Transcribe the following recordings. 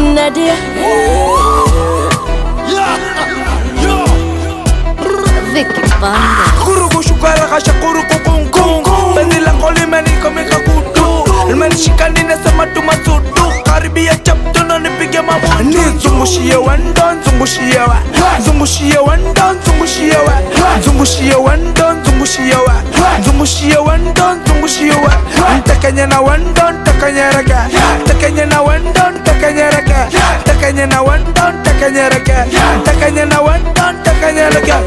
Nadia. Vicky Banda. Kurugu shukara kasha kurugu kungu Penzi lako limenikomika kutu Limenishika ninasema tumasudu Karibia chapto na nipige mabutu Nizungushie wendo, nzungushie wa Nzungushie wendo, nzungushie wa Nzungushie wendo, nzungushie wa Nzungushie wendo, nzungushie wa Ntakanye na wendo, ntakanye rega Ntakanye na wendo, ntakanye rega Ntakanye na wendo, ntakanye rega Ntakanye na wendo, ntakanye rega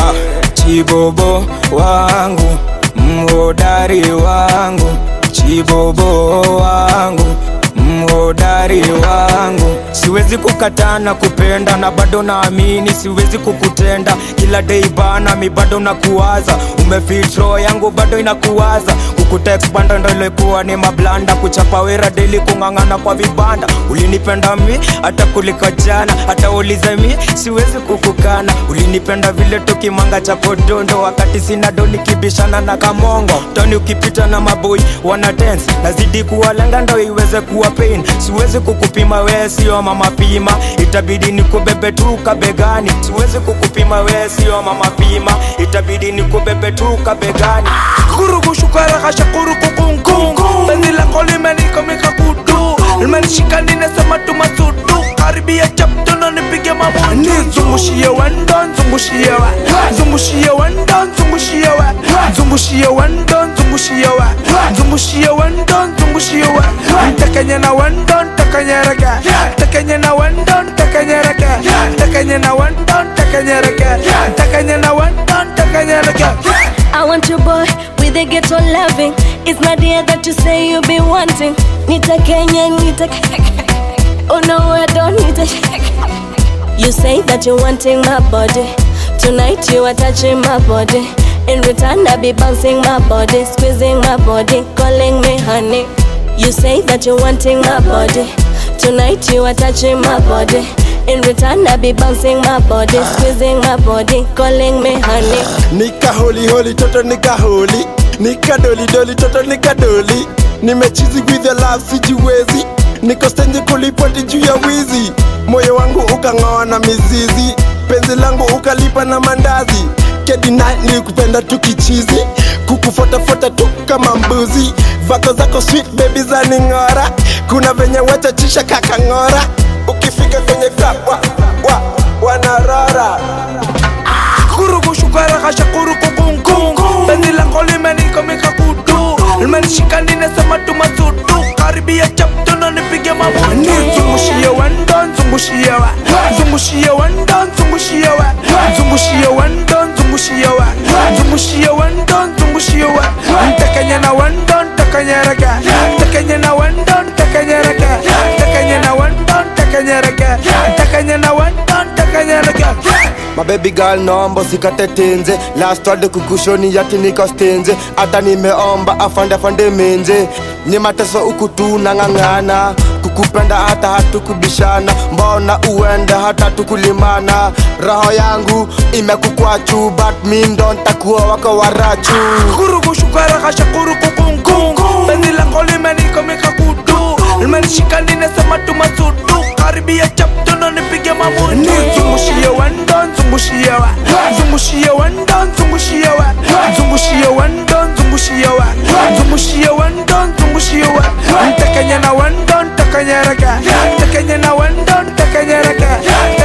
Chibobo wangu, mhodari wangu, chibobo wangu, mhodari wangu. Siwezi kukataa na kupenda na bado naamini siwezi kukutenda. Kila day bana, mi bado nakuwaza, umefit roho yangu bado inakuwaza. Kukutext banda ndo ilikuwa ni mablanda, kuchapa wera daily, kung'ang'ana kwa vibanda. Ulinipenda mi hata kuliko jana, hata ulize mi siwezi kukukana. Ulinipenda vile tukimanga cha kodondo, wakati sina do nikibishana na kamongo. Toni ukipita na maboi wana dance, nazidi kuwalenga ndo iweze kuwa pain. Siwezi kukupima we sio mama pima, itabidi nikubebe tu kabegani. Siwezi kukupima we sio mama pima, itabidi nikubebe tu kabegani. kurugu shukara kasha kurugu kungu Penzi lako limenikomika kutu Limenishika ninasema tumasudu Karibia chapto na nipige mabutu Nizungushie wendo, nzungushie wa Nzungushie wendo, nzungushie wa Nzungushie wendo, nzungushie wa Nzungushie wendo, nzungushie wa Ntakanye na wendo, ntakanye rega Ntakanye na wendo, ntakanye rega Ntakanye na wendo, ntakanye rega Ntakanye na wendo, ntakanye rega I want your boy with a ghetto loving. It's Nadia that you say you be wanting. Nita Kenya, Nita. Oh no, I don't need it. You say that you're wanting my body. Tonight you are touching my body. In return, I be bouncing my body, squeezing my body, calling me honey. You say that you're wanting my body. Tonight you are touching my body. In return, I be bouncing my body, squeezing my body, calling me honey. nika holi holi toto nika holi nika doli doli toto nika doli nimechizi with your love sijiwezi niko stendi kulipoti juu ya wizi moyo wangu ukang'oa na mizizi penzi langu ukalipa na mandazi kedina nilikupenda tu kichizi kukufotafuata tu kama mbuzi vako zako sweet baby za ning'ora kuna venye wachachisha kakang'ora ukifika kwenye club wa, wa, wanarora kurugu shukara kasha kurugu kungu Penzi lako limenikomika kutu Limenishika ninasema tumasudu Karibia chapto na nipige mabutu Nizungushie wendo, nzungushie wa Nzungushie wendo, nzungushie wa Nzungushie wendo, nzungushie wa Nzungushie wendo, nzungushie wa Ntakanye na wendo, ntakanye rega Ntakanye na wendo, ntakanye rega Ntakanye na wendo, ntakanye rega Ntakanye na wendo, ntakanye rega mabebi girl naomba usikate tenze last word kukushoni yati niko stenze hata nimeomba afande afande menze ni mateso huku tu nang'ang'ana kukupenda hata hatukubishana mbona uende hata tukulimana roho yangu imekukwachu but mi ndo ntakuwa wako warachu kurugu shukara kasha kurugu kungu Penzi lako limenikomika kutu Limenishika ninasema tumasudu Karibia chapto na nipige mabutu Nizungushie wendo, nzungushie wa Nzungushie wendo, nzungushie wa Nzungushie wendo, nzungushie wa Nzungushie wendo, nzungushie wa Ntakanye na wendo, ntakanye rega Ntakanye na wendo, ntakanye rega